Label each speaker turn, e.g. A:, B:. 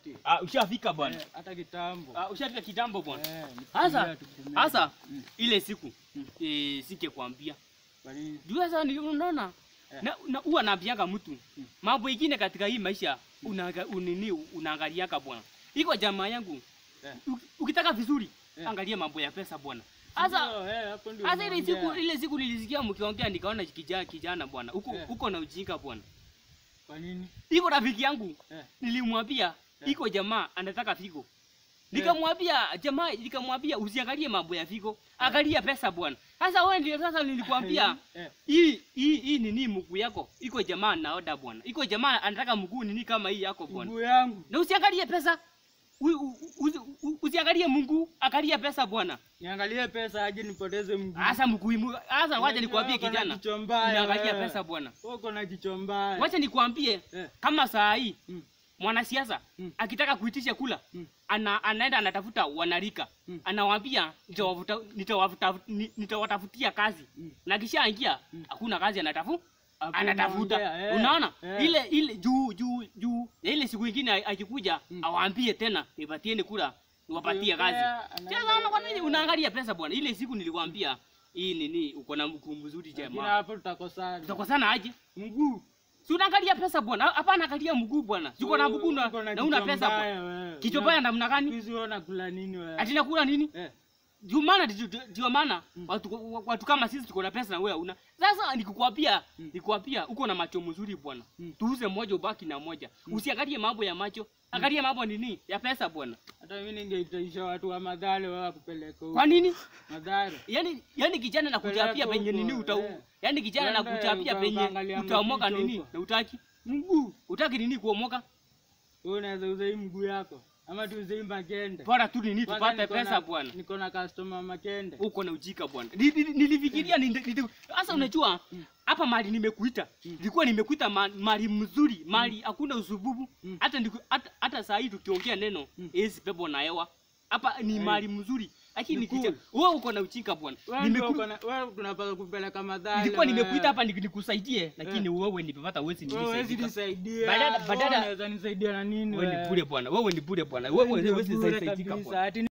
A: nifike.
B: Ah, ushafika bwana.
A: Eh, Hata kitambo.
B: Ah, ushafika kitambo bwana.
A: Eh,
B: Sasa
A: nifikiria tukumee.
B: sasa
A: Mm.
B: ile siku
A: Mm.
B: eh, sikekwambia.
A: Kwa nini?
B: Juu sasa ni unaona
A: Eh.
B: na, na huwa naambianga mtu
A: Mm.
B: mambo ingine katika hii maisha unaanga, unini unaangaliaka bwana. Iko jamaa yangu
A: Eh.
B: uki- ukitaka vizuri
A: Eh.
B: angalia mambo ya pesa bwana. Sasa
A: Ndio, eh, hapo ndio
B: sasa ile siku
A: unaongea.
B: ile siku nilisikia mkiongea nikaona kijana kijana bwana. Huko
A: Eh.
B: huko na ujinga bwana.
A: Kwa nini?
B: Iko rafiki yangu
A: Eh.
B: nilimwambia
A: Eh.
B: iko jamaa anataka figo. Nikamwambia jamaa, nikamwambia usiangalie mambo ya figo, angalia pesa bwana. Sasa wewe ndio sasa nilikwambia
A: Eh.
B: hii hii hii nini mguu yako iko jamaa naoda bwana, iko jamaa anataka mguu nini kama hii yako bwana,
A: Mguu yangu.
B: na usiangalie pesa U- u- u- u- usiangalie Mungu, angalia pesa bwana.
A: Niangalie pesa aje nipoteze mguu.
B: Hasa mguu mu- hasa, wacha
A: Unajua
B: nikwambie
A: uko na
B: kijana,
A: kichwa mbaya
B: unaangalia
A: wewe.
B: pesa bwana.
A: Uko na kichwa mbaya.
B: Wacha nikwambie
A: Eh.
B: kama saa hii
A: Mm.
B: mwanasiasa
A: Mm.
B: akitaka kuitisha kula
A: Mm.
B: ana, anaenda anatafuta wanarika
A: Mm.
B: anawaambia nitawavuta- nitawavuta- ni- nitawatafutia kazi
A: Mm.
B: na kishaingia
A: Mm.
B: hakuna kazi anatafu
A: Hakuna
B: anatafuta
A: ongea, eh.
B: unaona
A: Eh.
B: ile ile juu juu juu ya ile siku ingine a- akikuja
A: Mm.
B: awaambie tena nipatieni kula niwapatie kazi
A: Ukiongea, anaenda-
B: sasa unaona kwa nini unaangalia pesa bwana ile siku nilikwambia hii nini uko na mkuu mzuri
A: Lakini
B: jamaa
A: hapo tutakosana.
B: tutakosana aje
A: Mguu.
B: si unaangalia pesa bwana hapana angalia mguu bwana uko na mguu na
A: Uko
B: na una
A: kichwa
B: pesa bwana
A: mbaya wewe.
B: kichwa
A: Una-
B: baya namna gani
A: Hizi wewe unakula nini wewe?
B: ati nakula nini
A: Eh.
B: ndio maana ndio- ndio maana
A: Mm.
B: watu, watu kama sisi tuko na pesa na wewe una sasa nikukwambia
A: Mm.
B: nikukwambia uko na macho mzuri bwana
A: Mm.
B: tuuze moja ubaki na moja usiangalie mambo ya macho angalia mambo nini ya pesa bwana
A: Hata mimi ningeitaisha watu wa madhare wewe wakupeleka huko.
B: kwa nini
A: Madhare.
B: yani yani kijana na kuchapia
A: Peleka
B: penye nini
A: huko,
B: uta
A: eh.
B: yani kijana na
A: Uende
B: kuchapia
A: uka-
B: penye
A: ukaangalia
B: utaomoka
A: maficho
B: nini
A: huko.
B: na utaki
A: Mguu.
B: utaki nini kuomoka
A: Wewe unaweza uza hii mguu yako. Ama tuuze hii makende.
B: bora tu nini
A: Kwanza
B: tupate
A: niko na-
B: pesa bwana
A: Niko na customer makende.
B: uko na ujika bwana Ni- ni- nilifikiria ni- ni- sasa unajua
A: Mm.
B: hapa mali nimekuita
A: Mm.
B: nilikuwa nimekuita ma- mali mzuri mali hakuna usububu
A: Mm.
B: hata niku- hata- hata saa hii tukiongea neno
A: Mm.
B: hizi pepo na hewa hapa ni
A: Eh.
B: mali mzuri lakini
A: Ni cool.
B: kicha wewe uko na ujika bwana
A: Wewe ndio
B: Nimeku-
A: uko na wewe tunapaswa kupeleka madhare.
B: nilikuwa
A: wewe.
B: nimekuita hapa nik- nikusaidie lakini wewe nimepata wezi
A: Wewe huwezi
B: nilisaidia
A: nisaidia.
B: Badala-
A: Wewe
B: badala-
A: unaweza nisaidia na nini
B: wewe ni
A: wewe?
B: bure bwana wewe ni bure bwana wewe
A: Ndio
B: huwezi
A: bure
B: nisaidika
A: kabisa.
B: bwana
A: Ati